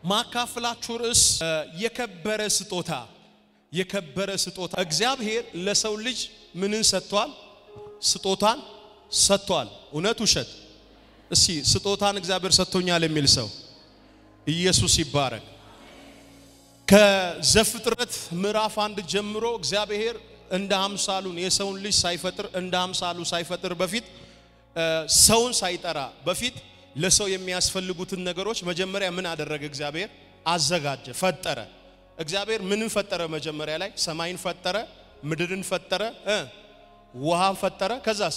ማካፍላችሁ ርዕስ የከበረ ስጦታ የከበረ ስጦታ እግዚአብሔር ለሰው ልጅ ምንን ሰጥቷል? ስጦታን ሰጥቷል። እውነት ውሸት? እስቲ ስጦታን እግዚአብሔር ሰጥቶኛል የሚል ሰው ኢየሱስ ይባረክ። ከዘፍጥረት ምዕራፍ አንድ ጀምሮ እግዚአብሔር እንደ አምሳሉን የሰውን ልጅ ሳይፈጥር እንደ አምሳሉ ሳይፈጥር በፊት ሰውን ሳይጠራ በፊት ለሰው የሚያስፈልጉትን ነገሮች መጀመሪያ ምን አደረገ? እግዚአብሔር አዘጋጀ፣ ፈጠረ። እግዚአብሔር ምንን ፈጠረ? መጀመሪያ ላይ ሰማይን ፈጠረ፣ ምድርን ፈጠረ፣ ውሃን ፈጠረ። ከዛስ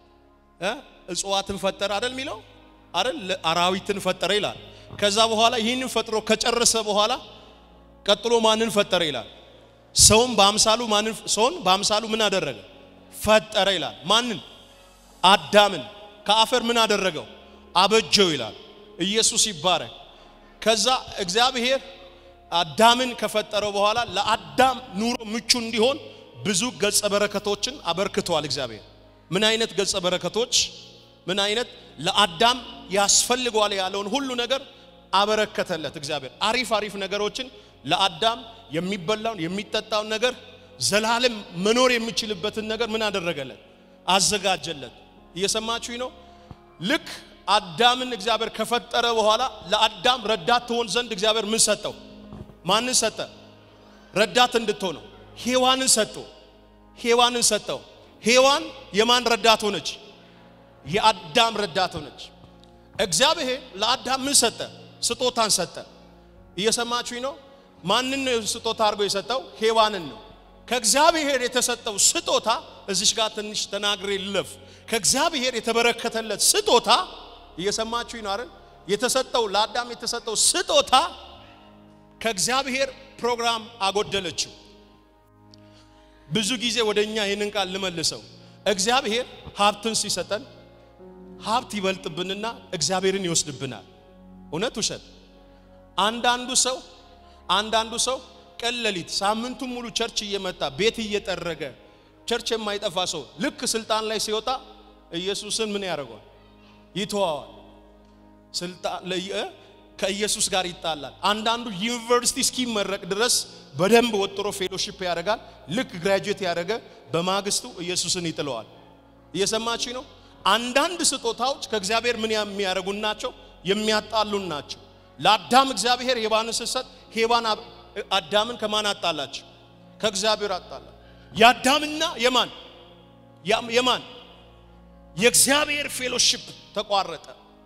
እጽዋትን ፈጠረ አይደል የሚለው አይደል? አራዊትን ፈጠረ ይላል። ከዛ በኋላ ይህንን ፈጥሮ ከጨረሰ በኋላ ቀጥሎ ማንን ፈጠረ ይላል? ሰውን በአምሳሉ ማንን ሰውን በአምሳሉ ምን አደረገ? ፈጠረ ይላል። ማንን? አዳምን ከአፈር ምን አደረገው? አበጀው ይላል። ኢየሱስ ይባረክ። ከዛ እግዚአብሔር አዳምን ከፈጠረው በኋላ ለአዳም ኑሮ ምቹ እንዲሆን ብዙ ገጸ በረከቶችን አበርክተዋል። እግዚአብሔር ምን አይነት ገጸ በረከቶች? ምን አይነት ለአዳም ያስፈልገዋል ያለውን ሁሉ ነገር አበረከተለት። እግዚአብሔር አሪፍ አሪፍ ነገሮችን ለአዳም የሚበላውን የሚጠጣውን ነገር ዘላለም መኖር የሚችልበትን ነገር ምን አደረገለት? አዘጋጀለት። እየሰማችሁኝ ነው? ልክ አዳምን እግዚአብሔር ከፈጠረ በኋላ ለአዳም ረዳት ትሆን ዘንድ እግዚአብሔር ምን ሰጠው? ማንን ሰጠ? ረዳት እንድትሆነው ሔዋንን ሰጠው። ሔዋንን ሰጠው። ሔዋን የማን ረዳት ሆነች? የአዳም ረዳት ሆነች። እግዚአብሔር ለአዳም ምን ሰጠ? ስጦታን ሰጠ። እየሰማችሁኝ ነው? ማንን ነው ስጦታ አድርጎ የሰጠው? ሔዋንን ነው። ከእግዚአብሔር የተሰጠው ስጦታ እዚሽ ጋር ትንሽ ተናግሬ ልለፍ። ከእግዚአብሔር የተበረከተለት ስጦታ እየሰማችሁኝ ነው አይደል? የተሰጠው ለአዳም የተሰጠው ስጦታ ከእግዚአብሔር ፕሮግራም አጎደለችው። ብዙ ጊዜ ወደ እኛ ይህንን ቃል ልመልሰው። እግዚአብሔር ሀብትን ሲሰጠን ሀብት ይበልጥብንና እግዚአብሔርን ይወስድብናል። እውነት ውሸት? አንዳንዱ ሰው አንዳንዱ ሰው ቀን ሌሊት ሳምንቱን ሙሉ ቸርች እየመጣ ቤት እየጠረገ ቸርች የማይጠፋ ሰው ልክ ስልጣን ላይ ሲወጣ ኢየሱስን ምን ያደርገዋል? ይተዋዋል። ስልጣን ከኢየሱስ ጋር ይጣላል። አንዳንዱ ዩኒቨርሲቲ እስኪመረቅ ድረስ በደንብ ወጥሮ ፌሎሺፕ ያደርጋል። ልክ ግራጁዌት ያደረገ በማግስቱ ኢየሱስን ይጥለዋል። እየሰማችሁ ነው። አንዳንድ ስጦታዎች ከእግዚአብሔር ምን የሚያደርጉን ናቸው? የሚያጣሉን ናቸው። ለአዳም እግዚአብሔር ሔዋንን ስትሰጥ ሔዋን አዳምን ከማን አጣላቸው? ከእግዚአብሔር አጣላ። የአዳምና የማን የማን የእግዚአብሔር ፌሎሺፕ ተቋረጠ።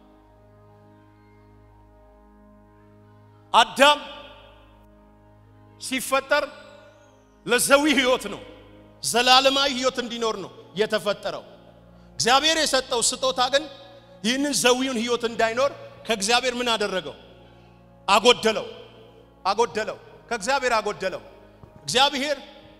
አዳም ሲፈጠር ለዘዊ ህይወት ነው፣ ዘላለማዊ ህይወት እንዲኖር ነው የተፈጠረው። እግዚአብሔር የሰጠው ስጦታ ግን ይህንን ዘዊውን ህይወት እንዳይኖር ከእግዚአብሔር ምን አደረገው? አጎደለው አጎደለው ከእግዚአብሔር አጎደለው። እግዚአብሔር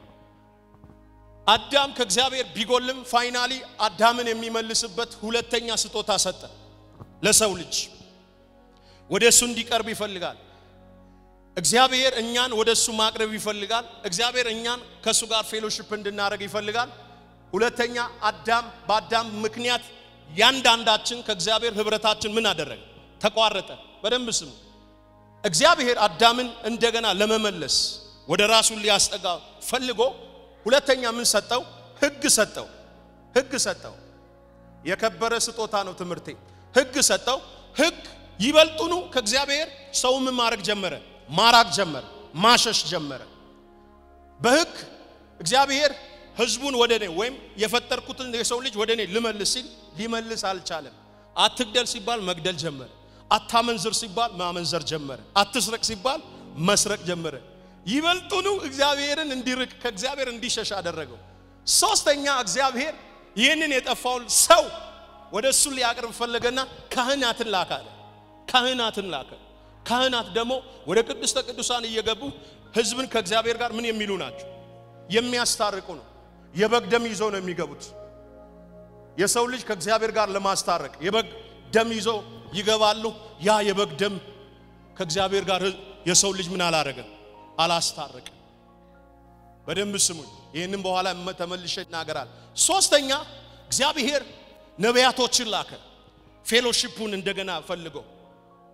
አዳም ከእግዚአብሔር ቢጎልም ፋይናሊ አዳምን የሚመልስበት ሁለተኛ ስጦታ ሰጠ ለሰው ልጅ። ወደ እሱ እንዲቀርብ ይፈልጋል። እግዚአብሔር እኛን ወደ እሱ ማቅረብ ይፈልጋል። እግዚአብሔር እኛን ከእሱ ጋር ፌሎሺፕ እንድናደርግ ይፈልጋል። ሁለተኛ አዳም በአዳም ምክንያት ያንዳንዳችን ከእግዚአብሔር ህብረታችን ምን አደረገ? ተቋረጠ። በደንብ ስሙ። እግዚአብሔር አዳምን እንደገና ለመመለስ ወደ ራሱ ሊያስጠጋ ፈልጎ ሁለተኛ ምን ሰጠው? ህግ ሰጠው። ህግ ሰጠው። የከበረ ስጦታ ነው ትምህርቴ። ህግ ሰጠው። ህግ ይበልጡኑ ከእግዚአብሔር ሰው ምን ማድረግ ጀመረ? ማራቅ ጀመረ፣ ማሸሽ ጀመረ። በህግ እግዚአብሔር ህዝቡን ወደ እኔ ወይም የፈጠርኩትን የሰው ልጅ ወደ እኔ ልመልስ ሲል ሊመልስ አልቻለም። አትግደል ሲባል መግደል ጀመረ። አታመንዝር ሲባል ማመንዘር ጀመረ። አትስረቅ ሲባል መስረቅ ጀመረ። ይበልጡኑ እግዚአብሔርን እንዲርቅ ከእግዚአብሔር እንዲሸሽ አደረገው። ሶስተኛ እግዚአብሔር ይህንን የጠፋውን ሰው ወደ እሱ ሊያቀርብ ፈለገና ካህናትን ላከ አለ። ካህናትን ላከ። ካህናት ደግሞ ወደ ቅድስተ ቅዱሳን እየገቡ ህዝብን ከእግዚአብሔር ጋር ምን የሚሉ ናቸው? የሚያስታርቁ ነው። የበግ ደም ይዘው ነው የሚገቡት። የሰው ልጅ ከእግዚአብሔር ጋር ለማስታረቅ የበግ ደም ይዘው ይገባሉ። ያ የበግ ደም ከእግዚአብሔር ጋር የሰው ልጅ ምን አላረገም? አላስታረቅም። በደንብ ስሙኝ። ይህንም በኋላ ተመልሼ ይናገራል። ሶስተኛ እግዚአብሔር ነቢያቶችን ላከ። ፌሎሺፑን እንደገና ፈልገው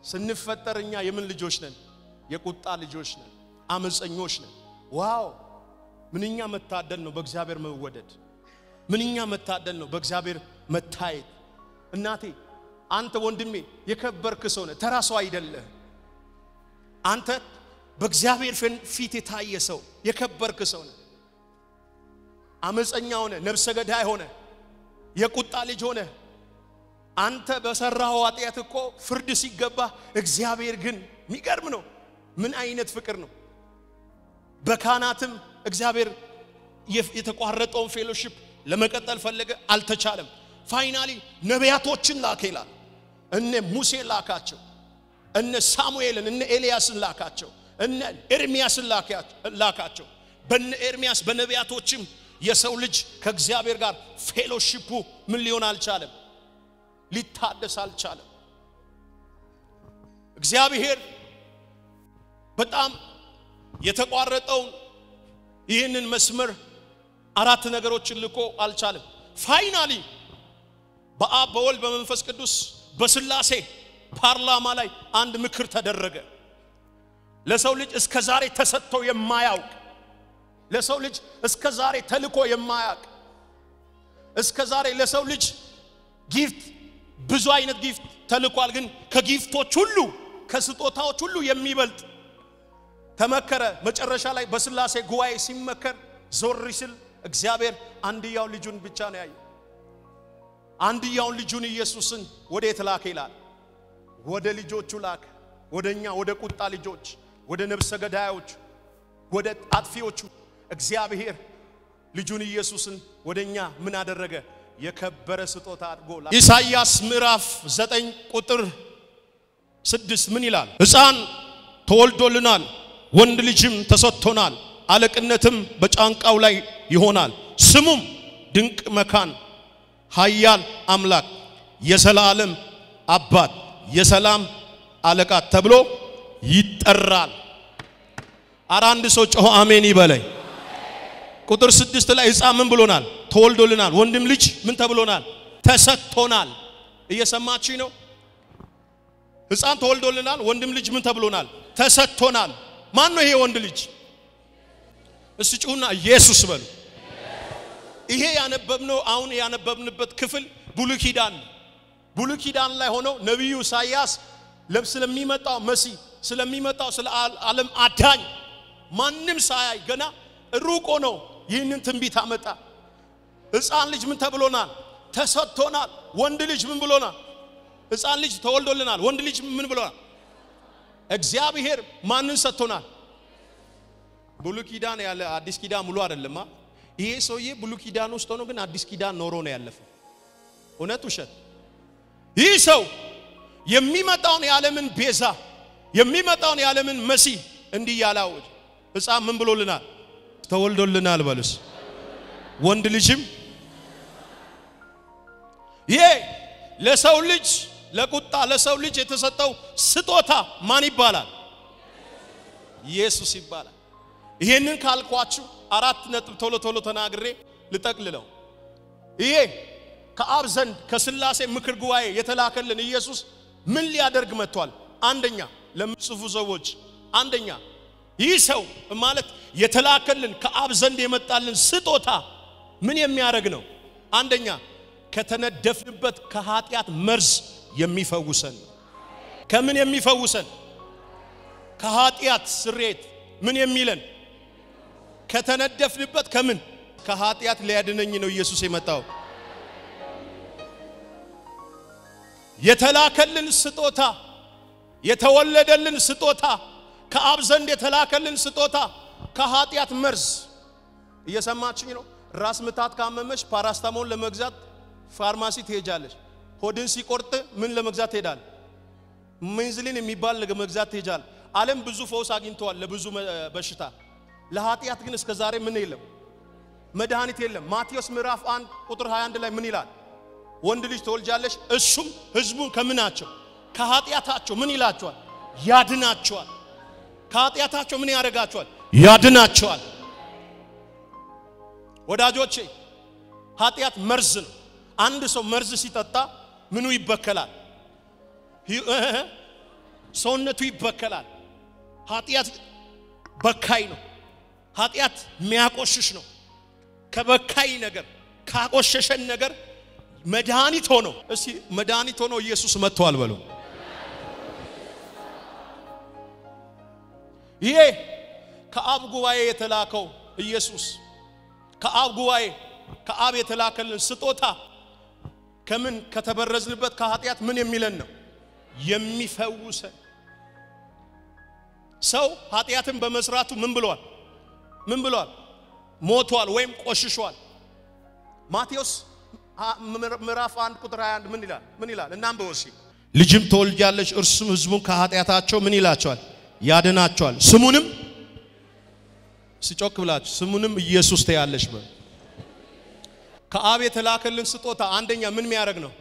ስንፈጠር እኛ የምን ልጆች ነን? የቁጣ ልጆች ነን። አመፀኞች ነን። ዋው ምንኛ መታደል ነው በእግዚአብሔር መወደድ። ምንኛ መታደል ነው በእግዚአብሔር መታየት። እናቴ አንተ ወንድሜ የከበርክ ሰው ነህ፣ ተራ ሰው አይደለህ። አንተ በእግዚአብሔር ፊት የታየ ሰው የከበርክ ሰው ነህ። አመፀኛ ሆነ፣ ነፍሰ ገዳይ ሆነ፣ የቁጣ ልጅ ሆነ አንተ በሰራው ኃጢአት እኮ ፍርድ ሲገባ እግዚአብሔር ግን የሚገርም ነው። ምን አይነት ፍቅር ነው! በካህናትም እግዚአብሔር የተቋረጠውን ፌሎሺፕ ለመቀጠል ፈለገ፣ አልተቻለም። ፋይናሊ ነቢያቶችን ላከ ይላል። እነ ሙሴ ላካቸው፣ እነ ሳሙኤልን እነ ኤልያስን ላካቸው፣ እነ ኤርሚያስን ላካቸው። በነ ኤርሚያስ በነቢያቶችም የሰው ልጅ ከእግዚአብሔር ጋር ፌሎሺፑ ምን ሊሆን አልቻለም፣ ሊታደስ አልቻለም። እግዚአብሔር በጣም የተቋረጠውን ይህንን መስመር አራት ነገሮችን ልኮ አልቻለም። ፋይናሊ በአብ በወልድ በመንፈስ ቅዱስ በስላሴ ፓርላማ ላይ አንድ ምክር ተደረገ። ለሰው ልጅ እስከ ዛሬ ተሰጥቶ የማያውቅ ለሰው ልጅ እስከ ዛሬ ተልኮ የማያውቅ እስከ ዛሬ ለሰው ልጅ ጊፍት ብዙ አይነት ጊፍት ተልኳል። ግን ከጊፍቶች ሁሉ ከስጦታዎች ሁሉ የሚበልጥ ተመከረ። መጨረሻ ላይ በስላሴ ጉባኤ ሲመከር ዞር ሲል እግዚአብሔር አንድያው ልጁን ብቻ ነው ያየ። አንድያውን ልጁን ኢየሱስን ወዴት ላከ ይላል? ወደ ልጆቹ ላከ። ወደኛ ወደ ቁጣ ልጆች፣ ወደ ነፍሰ ገዳዮች፣ ወደ አጥፊዎቹ እግዚአብሔር ልጁን ኢየሱስን ወደኛ ምን አደረገ? የከበረ ስጦታ አድርጎ ኢሳይያስ ምዕራፍ ዘጠኝ ቁጥር ስድስት ምን ይላል? ሕፃን ተወልዶልናል፣ ወንድ ልጅም ተሰጥቶናል፣ አለቅነትም በጫንቃው ላይ ይሆናል። ስሙም ድንቅ መካን፣ ኃያል አምላክ፣ የዘላለም አባት፣ የሰላም አለቃ ተብሎ ይጠራል። አረ አንድ ሰው ጮሆ አሜን ይበለኝ። ቁጥር ስድስት ላይ ሕፃን ምን ብሎናል? ተወልዶልናል። ወንድም ልጅ ምን ተብሎናል? ተሰጥቶናል። እየሰማችኝ ነው? ሕፃን ተወልዶልናል። ወንድም ልጅ ምን ተብሎናል? ተሰጥቶናል። ማን ነው ይሄ ወንድ ልጅ? እስቲ ጩሁና ኢየሱስ በሉ። ይሄ ያነበብነው አሁን ያነበብንበት ክፍል ብሉይ ኪዳን ነው። ብሉይ ኪዳን ላይ ሆነው ነቢዩ ኢሳይያስ ስለሚመጣው መሲህ ስለሚመጣው ስለ ዓለም አዳኝ ማንም ሳያይ ገና ሩቆ ነው ይህንን ትንቢት አመጣ። ሕፃን ልጅ ምን ተብሎናል? ተሰጥቶናል። ወንድ ልጅ ምን ብሎናል? ሕፃን ልጅ ተወልዶልናል። ወንድ ልጅ ምን ብሎናል? እግዚአብሔር ማንን ሰጥቶናል? ብሉይ ኪዳን ያለ አዲስ ኪዳን ሙሉ አይደለማ። ይሄ ሰውዬ ብሉይ ኪዳን ውስጥ ሆኖ ግን አዲስ ኪዳን ኖሮ ነው ያለፈው። እውነት ውሸት? ይህ ሰው የሚመጣውን የዓለምን ቤዛ የሚመጣውን የዓለምን መሲህ እንዲህ ያላወጅ ሕፃን ምን ብሎልናል? ተወልዶልናል በሉስ። ወንድ ልጅም ይሄ ለሰው ልጅ ለቁጣ ለሰው ልጅ የተሰጠው ስጦታ ማን ይባላል? ኢየሱስ ይባላል። ይሄንን ካልኳችሁ አራት ነጥብ ቶሎ ቶሎ ተናግሬ ልጠቅልለው። ይሄ ከአብ ዘንድ ከስላሴ ምክር ጉባኤ የተላከልን ኢየሱስ ምን ሊያደርግ መጥቷል? አንደኛ ለምጽፉ ሰዎች አንደኛ ይህ ሰው ማለት የተላከልን ከአብ ዘንድ የመጣልን ስጦታ ምን የሚያደርግ ነው? አንደኛ ከተነደፍንበት ከኃጢአት መርዝ የሚፈውሰን። ከምን የሚፈውሰን? ከኃጢአት ስሬት ምን የሚለን? ከተነደፍንበት ከምን ከኃጢአት ሊያድነኝ ነው ኢየሱስ የመጣው። የተላከልን ስጦታ የተወለደልን ስጦታ ከአብ ዘንድ የተላከልን ስጦታ ከኃጢአት መርዝ። እየሰማችኝ ነው? ራስ ምታት ካመመሽ ፓራስታሞን ለመግዛት ፋርማሲ ትሄጃለሽ። ሆድን ሲቆርጥ ምን ለመግዛት ትሄዳል? ምንዝሊን የሚባል ለመግዛት ትሄጃል። ዓለም ብዙ ፈውስ አግኝተዋል ለብዙ በሽታ። ለኃጢአት ግን እስከ ዛሬ ምን የለም? መድኃኒት የለም። ማቴዎስ ምዕራፍ 1 ቁጥር 21 ላይ ምን ይላል? ወንድ ልጅ ትወልጃለሽ፣ እሱም ህዝቡን ከምናቸው ከኃጢአታቸው ምን ይላቸዋል? ያድናቸዋል። ከኃጢአታቸው ምን ያደርጋቸዋል? ያድናቸዋል። ወዳጆቼ ኃጢአት መርዝ ነው። አንድ ሰው መርዝ ሲጠጣ ምኑ ይበከላል? ሰውነቱ ይበከላል። ኃጢአት በካይ ነው። ኃጢአት የሚያቆሽሽ ነው። ከበካይ ነገር ካቆሸሸን ነገር መድኃኒት ሆኖ እስቲ መድኃኒት ሆኖ ኢየሱስ መጥቷል በሉ። ይሄ ከአብ ጉባኤ የተላከው ኢየሱስ ከአብ ጉባኤ ከአብ የተላከልን ስጦታ ከምን ከተበረዝንበት ከኃጢአት ምን የሚለን ነው የሚፈውሰን። ሰው ኃጢአትን በመስራቱ ምን ብሏል? ምን ብሏል? ሞቷል ወይም ቆሽሿል። ማቴዎስ ምዕራፍ 1 ቁጥር 21 ምን ይላል? ምን ይላል? እናንብበው እስኪ። ልጅም ትወልጃለሽ፣ እርሱም ሕዝቡን ከኃጢአታቸው ምን ይላቸዋል? ያድናቸዋል። ስሙንም ሲጮክ ብላችሁ ስሙንም ኢየሱስ ትያለሽ በል። ከአብ የተላከልን ስጦታ አንደኛ ምን የሚያደርግ ነው?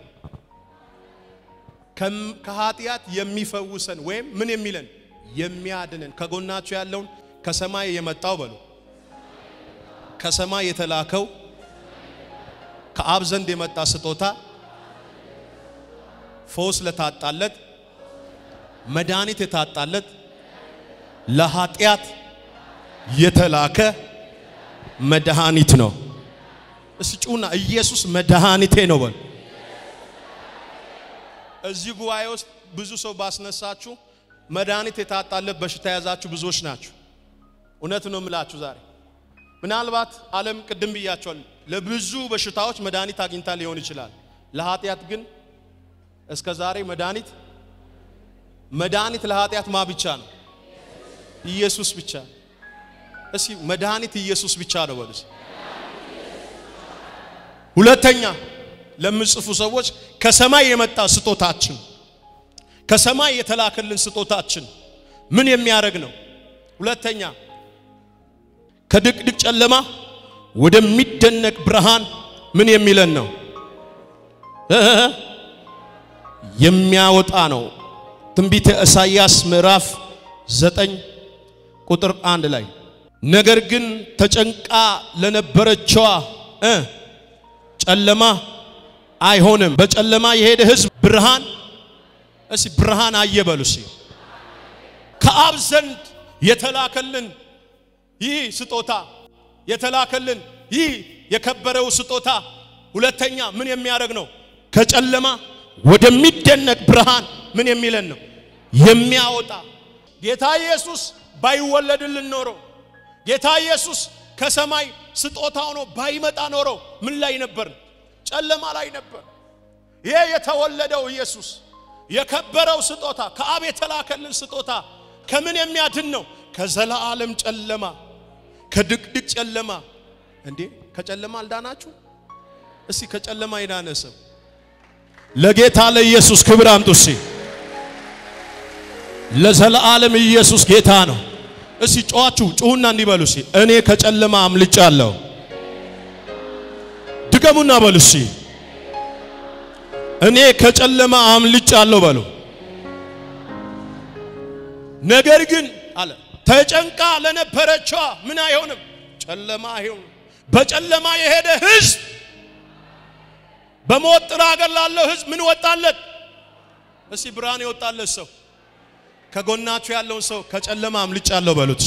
ከኃጢአት የሚፈውሰን ወይም ምን የሚለን የሚያድንን። ከጎናችሁ ያለውን ከሰማይ የመጣው በሉ ከሰማይ የተላከው ከአብ ዘንድ የመጣ ስጦታ ፈውስ ለታጣለት መድኃኒት የታጣለት ለኃጢአት የተላከ መድኃኒት ነው። እስቲ ጩና ኢየሱስ መድኃኒቴ ነው በል። እዚህ ጉባኤ ውስጥ ብዙ ሰው ባስነሳችሁ መድኃኒት የታጣለት በሽታ የያዛችሁ ብዙዎች ናችሁ። እውነት ነው የምላችሁ ዛሬ ምናልባት ዓለም ቅድም ብያቸዋል፣ ለብዙ በሽታዎች መድኃኒት አግኝታ ሊሆን ይችላል። ለኃጢአት ግን እስከ ዛሬ መድኃኒት መድኃኒት ለኃጢአት ማ ብቻ ነው? ኢየሱስ ብቻ። እስኪ መድኃኒት ኢየሱስ ብቻ ነው በሉ። ሁለተኛ ለምጽፉ ሰዎች ከሰማይ የመጣ ስጦታችን ከሰማይ የተላከልን ስጦታችን ምን የሚያደርግ ነው? ሁለተኛ ከድቅድቅ ጨለማ ወደሚደነቅ ብርሃን ምን የሚለን ነው? የሚያወጣ ነው። ትንቢተ ኢሳይያስ ምዕራፍ ዘጠኝ ቁጥር አንድ ላይ ነገር ግን ተጨንቃ ለነበረችዋ እ ጨለማ አይሆንም። በጨለማ የሄደ ሕዝብ ብርሃን እሲ ብርሃን አየበሉ ሲ ከአብ ዘንድ የተላከልን ይህ ስጦታ የተላከልን ይህ የከበረው ስጦታ ሁለተኛ ምን የሚያደርግ ነው? ከጨለማ ወደሚደነቅ ብርሃን ምን የሚለን ነው? የሚያወጣ ጌታ ኢየሱስ ባይወለድልን ኖሮ ጌታ ኢየሱስ ከሰማይ ስጦታ ሆኖ ባይመጣ ኖሮ ምን ላይ ነበር? ጨለማ ላይ ነበር። ይሄ የተወለደው ኢየሱስ የከበረው ስጦታ ከአብ የተላከልን ስጦታ ከምን የሚያድን ነው? ከዘላለም ጨለማ ከድቅድቅ ጨለማ። እንዴ ከጨለማ አልዳናችሁ? እስቲ ከጨለማ የዳነ ሰው ለጌታ ለኢየሱስ ክብር አምጡ። እስቲ ለዘላለም ኢየሱስ ጌታ ነው። እስቲ ጮኻችሁ ጩሁና እንዲበሉ እስቲ እኔ ከጨለማ አምልጫለሁ። ድገሙና በሉ እስቲ እኔ ከጨለማ አምልጫለሁ በሉ። ነገር ግን አለ ተጨንቃ ለነበረችዋ ምን አይሆንም? ጨለማ አይሆንም። በጨለማ የሄደ ሕዝብ በሞት ጥላ ሀገር ላለው ሕዝብ ምን ወጣለት? እስቲ ብርሃን የወጣለት ሰው ከጎናችሁ ያለውን ሰው ከጨለማ አምልጫለሁ በሉት።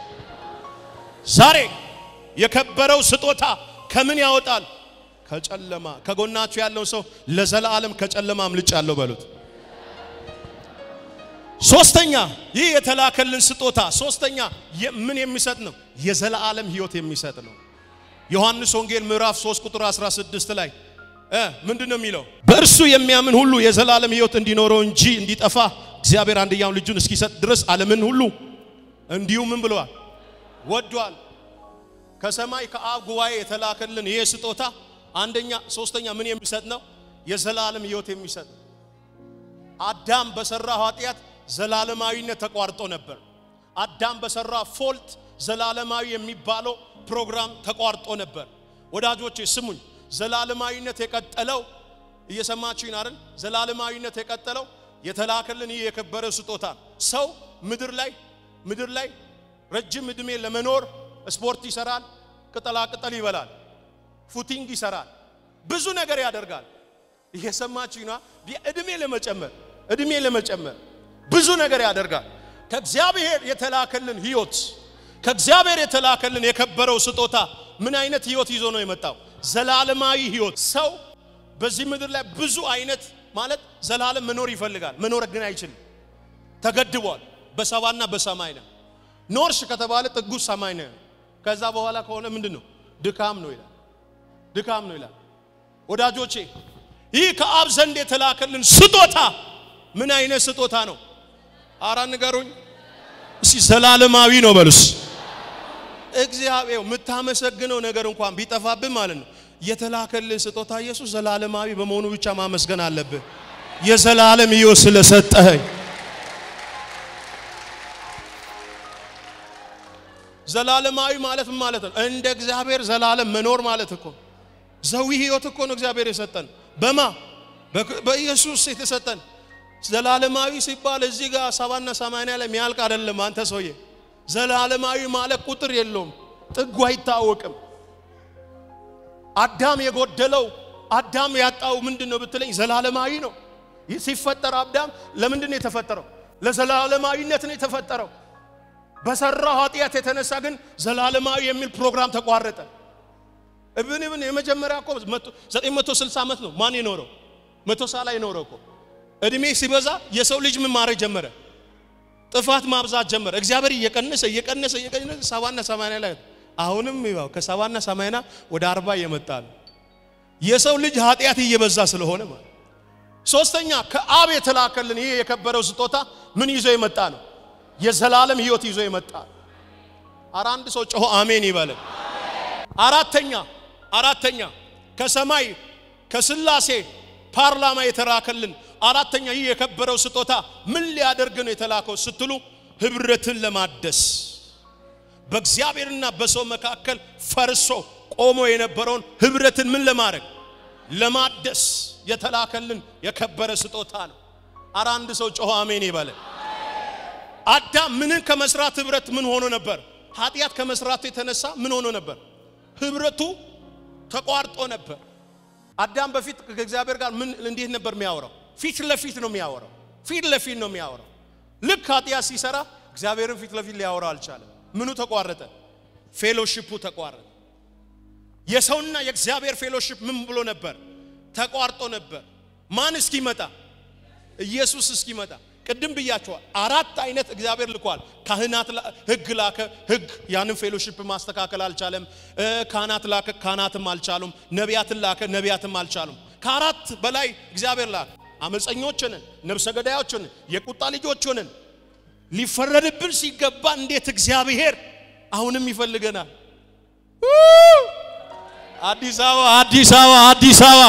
ዛሬ የከበረው ስጦታ ከምን ያወጣል? ከጨለማ። ከጎናችሁ ያለውን ሰው ለዘላለም ከጨለማ አምልጫለሁ በሉት። ሶስተኛ ይህ የተላከልን ስጦታ ሶስተኛ ምን የሚሰጥ ነው? የዘላለም ሕይወት የሚሰጥ ነው። ዮሐንስ ወንጌል ምዕራፍ 3 ቁጥር 16 ላይ ምንድን ነው የሚለው? በእርሱ የሚያምን ሁሉ የዘላለም ሕይወት እንዲኖረው እንጂ እንዲጠፋ እግዚአብሔር አንድያውን ልጁን እስኪሰጥ ድረስ ዓለምን ሁሉ እንዲሁ ምን ብለዋል? ወዷል። ከሰማይ ከአብ ጉባኤ የተላከልን ይሄ ስጦታ አንደኛ ሶስተኛ ምን የሚሰጥ ነው? የዘላለም ሕይወት የሚሰጥ ነው። አዳም በሰራ ኃጢአት ዘላለማዊነት ተቋርጦ ነበር። አዳም በሰራ ፎልት ዘላለማዊ የሚባለው ፕሮግራም ተቋርጦ ነበር። ወዳጆቼ ስሙኝ፣ ዘላለማዊነት የቀጠለው እየሰማችሁኝ አይደል? ዘላለማዊነት የቀጠለው የተላከልን ይህ የከበረ ስጦታ ሰው ምድር ላይ ምድር ላይ ረጅም ዕድሜ ለመኖር ስፖርት ይሰራል፣ ቅጠላ ቅጠል ይበላል፣ ፉቲንግ ይሰራል፣ ብዙ ነገር ያደርጋል። እየሰማችሁኝ ነው? ዕድሜ ለመጨመር ዕድሜ ለመጨመር ብዙ ነገር ያደርጋል። ከእግዚአብሔር የተላከልን ህይወት ከእግዚአብሔር የተላከልን የከበረው ስጦታ ምን አይነት ህይወት ይዞ ነው የመጣው? ዘላለማዊ ህይወት። ሰው በዚህ ምድር ላይ ብዙ አይነት ማለት ዘላለም መኖር ይፈልጋል፣ መኖር ግን አይችልም። ተገድቧል። በሰባና በሰማይ ነው። ኖርሽ ከተባለ ጥጉ ሰማይ ነው። ከዛ በኋላ ከሆነ ምንድን ነው? ድካም ነው ይላል። ድካም ነው ይላል። ወዳጆቼ ይህ ከአብ ዘንድ የተላከልን ስጦታ ምን አይነት ስጦታ ነው? አራ ንገሩኝ እስቲ። ዘላለማዊ ነው በሉስ። እግዚአብሔር የምታመሰግነው ነገር እንኳን ቢጠፋብህ ማለት ነው የተላከልን ስጦታ ኢየሱስ ዘላለማዊ በመሆኑ ብቻ ማመስገን አለብህ። የዘላለም ሕይወት ስለሰጠኸኝ ዘላለማዊ ማለት ምን ማለት ነው? እንደ እግዚአብሔር ዘላለም መኖር ማለት እኮ ዘዊ ሕይወት እኮ ነው እግዚአብሔር የሰጠን። በማ በኢየሱስ የተሰጠን ዘላለማዊ ሲባል እዚህ ጋር ሰባና ሰማንያ ላይ የሚያልቅ አይደለም። አንተ ሰውዬ ዘላለማዊ ማለት ቁጥር የለውም፣ ጥጉ አይታወቅም። አዳም የጎደለው አዳም ያጣው ምንድን ነው ብትለኝ ዘላለማዊ ነው። ሲፈጠር አዳም ለምንድን ነው የተፈጠረው? ለዘላለማዊነት ነው የተፈጠረው። በሰራው ኃጢአት የተነሳ ግን ዘላለማዊ የሚል ፕሮግራም ተቋረጠ። እብን እብን የመጀመሪያ እኮ 960 ዓመት ነው ማን የኖረው? መቶ ሳላ የኖረው እኮ እድሜ ሲበዛ የሰው ልጅ ምን ማድረግ ጀመረ? ጥፋት ማብዛት ጀመረ። እግዚአብሔር እየቀነሰ እየቀነሰ እየቀነሰ ሰባና ሰማንያ ላይ አሁንም ይባው ከሰባና ሰማንያ ወደ አርባ እየመጣ ነው። የሰው ልጅ ኃጢአት እየበዛ ስለሆነ ማለት። ሶስተኛ ከአብ የተላከልን ይህ የከበረው ስጦታ ምን ይዞ የመጣ ነው? የዘላለም ሕይወት ይዞ የመጣ አረ አንድ ሰው ጮሆ አሜን ይበለን። አራተኛ አራተኛ ከሰማይ ከስላሴ ፓርላማ የተላከልን አራተኛ ይህ የከበረው ስጦታ ምን ሊያደርግ ነው የተላከው ስትሉ ህብረትን ለማደስ በእግዚአብሔርና በሰው መካከል ፈርሶ ቆሞ የነበረውን ህብረትን ምን ለማድረግ ለማደስ የተላከልን የከበረ ስጦታ ነው። አረ አንድ ሰው ጮሆ አሜን ይበለን። አዳም ምንን ከመስራት ህብረት ምን ሆኖ ነበር? ኃጢአት ከመስራቱ የተነሳ ምን ሆኖ ነበር? ህብረቱ ተቋርጦ ነበር። አዳም በፊት ከእግዚአብሔር ጋር ምን እንዴት ነበር የሚያወራው? ፊት ለፊት ነው የሚያወራው። ፊት ለፊት ነው የሚያወራው። ልክ ኃጢአት ሲሰራ እግዚአብሔርን ፊት ለፊት ሊያወራው አልቻለም። ምኑ ተቋረጠ? ፌሎሺፑ ተቋረጠ። የሰውና የእግዚአብሔር ፌሎሺፕ ምን ብሎ ነበር? ተቋርጦ ነበር። ማን እስኪመጣ? ኢየሱስ እስኪመጣ። ቅድም ብያቸዋል። አራት አይነት እግዚአብሔር ልኳል። ካህናት ህግ ላከ፣ ህግ ያንን ፌሎሺፕ ማስተካከል አልቻለም። ካህናት ላከ፣ ካህናትም አልቻሉም። ነቢያትን ላከ፣ ነቢያትም አልቻሉም። ከአራት በላይ እግዚአብሔር ላከ። አመፀኞችንን፣ ነብሰ ገዳዮችንን፣ የቁጣ ልጆችንን ሊፈረድብን ሲገባ እንዴት እግዚአብሔር አሁንም ይፈልገናል። አዲስ አበባ አዲስ አበባ አዲስ አበባ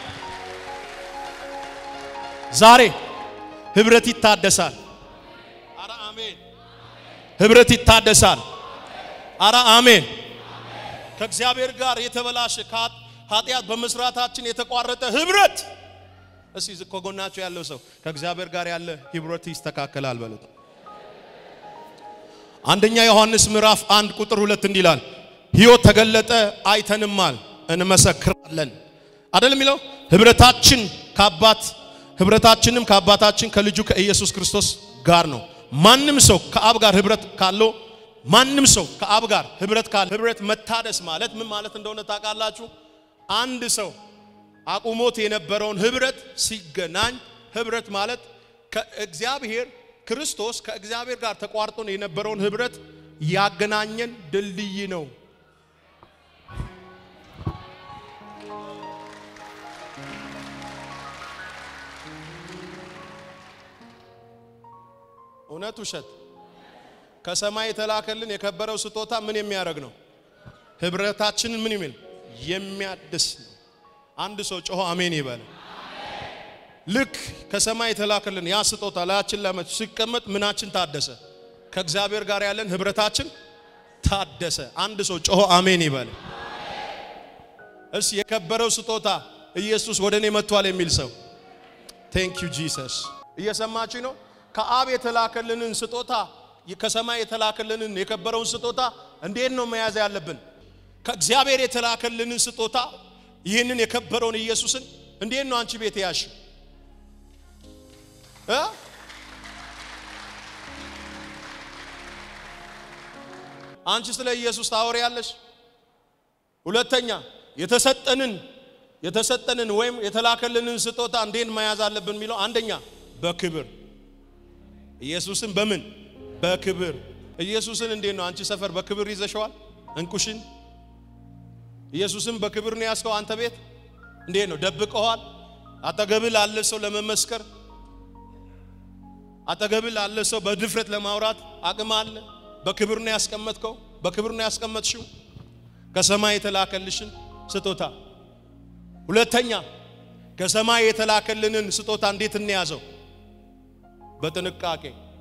ዛሬ ህብረት ይታደሳል። አረ አሜን። ህብረት ይታደሳል። አረ አሜን። ከእግዚአብሔር ጋር የተበላሸ ኃጢአት በመስራታችን የተቋረጠ ህብረት እስቲ ከጎናቸው ያለው ሰው ከእግዚአብሔር ጋር ያለ ህብረት ይስተካከላል በሉት። አንደኛ ዮሐንስ ምዕራፍ አንድ ቁጥር ሁለት እንዲህ ይላል፣ ህይወት ተገለጠ አይተንማል እንመሰክራለን። አይደል የሚለው ህብረታችን ከአባት ህብረታችንም ከአባታችን ከልጁ ከኢየሱስ ክርስቶስ ጋር ነው። ማንም ሰው ከአብ ጋር ህብረት ካለው ማንም ሰው ከአብ ጋር ህብረት ካለ ህብረት መታደስ ማለት ምን ማለት እንደሆነ ታውቃላችሁ? አንድ ሰው አቁሞት የነበረውን ህብረት ሲገናኝ ህብረት ማለት ከእግዚአብሔር ክርስቶስ ከእግዚአብሔር ጋር ተቋርጦ የነበረውን ህብረት ያገናኘን ድልድይ ነው። እውነት ውሸት? ከሰማይ የተላከልን የከበረው ስጦታ ምን የሚያደርግ ነው? ህብረታችንን ምን የሚል የሚያድስ ነው። አንድ ሰው ጮሆ አሜን ይበል። ልክ ከሰማይ የተላከልን ያ ስጦታ ላያችን ላይ ሲቀመጥ ምናችን ታደሰ? ከእግዚአብሔር ጋር ያለን ህብረታችን ታደሰ። አንድ ሰው ጮሆ አሜን ይበል። እስ የከበረው ስጦታ ኢየሱስ ወደ እኔ መጥቷል የሚል ሰው ቴንክ ዩ ጂሰስ። እየሰማችሁ ነው? ከአብ የተላከልንን ስጦታ ከሰማይ የተላከልንን የከበረውን ስጦታ እንዴት ነው መያዝ ያለብን? ከእግዚአብሔር የተላከልንን ስጦታ ይህንን የከበረውን ኢየሱስን እንዴት ነው አንቺ ቤት ያሽ አንቺ ስለ ኢየሱስ ታወሪያለሽ። ሁለተኛ የተሰጠንን የተሰጠንን ወይም የተላከልንን ስጦታ እንዴት መያዝ አለብን የሚለው አንደኛ በክብር ኢየሱስን በምን በክብር ኢየሱስን እንዴት ነው አንቺ ሰፈር በክብር ይዘሸዋል? እንቁሽን ኢየሱስን በክብር ነው ያዝከው። አንተ ቤት እንዴት ነው ደብቀዋል? አጠገብህ ላለ ሰው ለመመስከር አጠገብህ ላለ ሰው በድፍረት ለማውራት አቅም አለ? በክብር ነው ያስቀመጥከው? በክብር ነው ያስቀመጥሽው ከሰማይ የተላከልሽን ስጦታ። ሁለተኛ ከሰማይ የተላከልንን ስጦታ እንዴት እንያዘው? በጥንቃቄ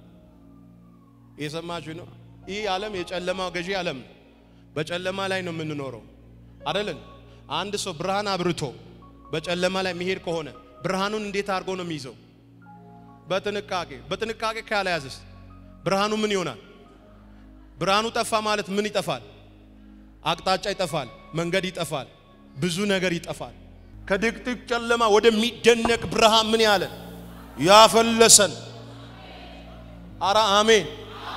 የሰማችሁ ነው። ይህ ዓለም የጨለማው ገዢ ዓለም ነው። በጨለማ ላይ ነው የምንኖረው አይደለን? አንድ ሰው ብርሃን አብርቶ በጨለማ ላይ መሄድ ከሆነ ብርሃኑን እንዴት አድርጎ ነው የሚይዘው? በጥንቃቄ። በጥንቃቄ ካልያዘስ ብርሃኑ ምን ይሆናል? ብርሃኑ ጠፋ ማለት ምን ይጠፋል? አቅጣጫ ይጠፋል፣ መንገድ ይጠፋል፣ ብዙ ነገር ይጠፋል። ከድቅድቅ ጨለማ ወደሚደነቅ ብርሃን ምን ያለ ያፈለሰን። አረ አሜን።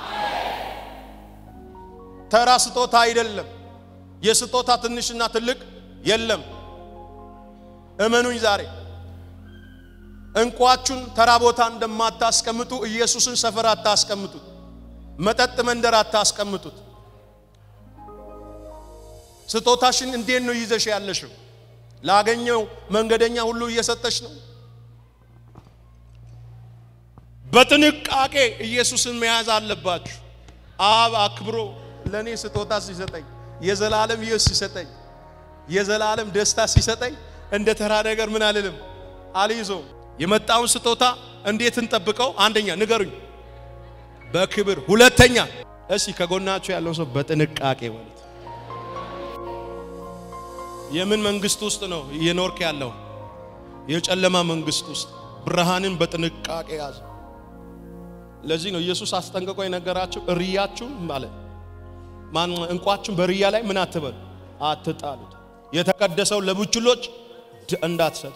ተራ ስጦታ አይደለም። የስጦታ ትንሽና ትልቅ የለም። እመኑኝ ዛሬ እንቋችሁን ተራ ቦታ እንደማታስቀምጡ ኢየሱስን ሰፈር አታስቀምጡት። መጠጥ መንደር አታስቀምጡት። ስጦታሽን እንዴት ነው ይዘሽ ያለሽው? ላገኘው መንገደኛ ሁሉ እየሰጠሽ ነው? በጥንቃቄ ኢየሱስን መያዝ አለባችሁ። አብ አክብሮ ለእኔ ስጦታ ሲሰጠኝ የዘላለም ሕይወት ሲሰጠኝ የዘላለም ደስታ ሲሰጠኝ እንደ ተራ ነገር ምን አልልም አልይዞም። የመጣውን ስጦታ እንዴት እንጠብቀው? አንደኛ ንገሩኝ፣ በክብር ሁለተኛ፣ እሺ ከጎናችሁ ያለው ሰው በጥንቃቄ ማለት የምን መንግስት ውስጥ ነው እየኖርክ ያለው? የጨለማ መንግስት ውስጥ ብርሃንን በጥንቃቄ ያዝ። ለዚህ ነው ኢየሱስ አስጠንቅቆ የነገራችሁ እርያችሁን ማለት ማን እንቋችሁን በርያ ላይ ምን አትበሉ፣ አትጣሉት። የተቀደሰው ለቡችሎች እንዳትሰጡ።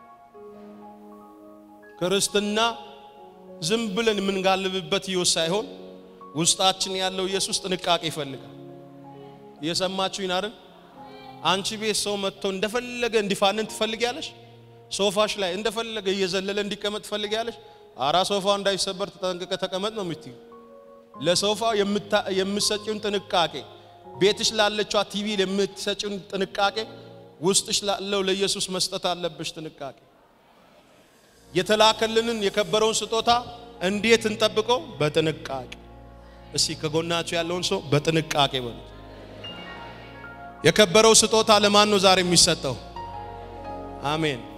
ክርስትና ዝም ብለን የምንጋልብበት ሕይወት ሳይሆን ውስጣችን ያለው ኢየሱስ ጥንቃቄ ይፈልጋል። እየሰማችሁ ይናርን አንቺ ቤት ሰው መጥቶ እንደፈለገ እንዲፋንን ትፈልጊያለሽ? ሶፋሽ ላይ እንደፈለገ እየዘለለ እንዲቀመጥ ትፈልጊያለሽ? አራ ሶፋው እንዳይሰበር ተጠንቅቀ ተቀመጥ ነው የምትዩ። ለሶፋው የምትሰጪውን ጥንቃቄ፣ ቤትሽ ላለችዋ ቲቪ የምትሰጪውን ጥንቃቄ ውስጥሽ ላለው ለኢየሱስ መስጠት አለብሽ ጥንቃቄ። የተላከልንን የከበረውን ስጦታ እንዴት እንጠብቀው? በጥንቃቄ። እስቲ ከጎናችሁ ያለውን ሰው በጥንቃቄ በሉት። የከበረው ስጦታ ለማን ነው ዛሬ የሚሰጠው? አሜን።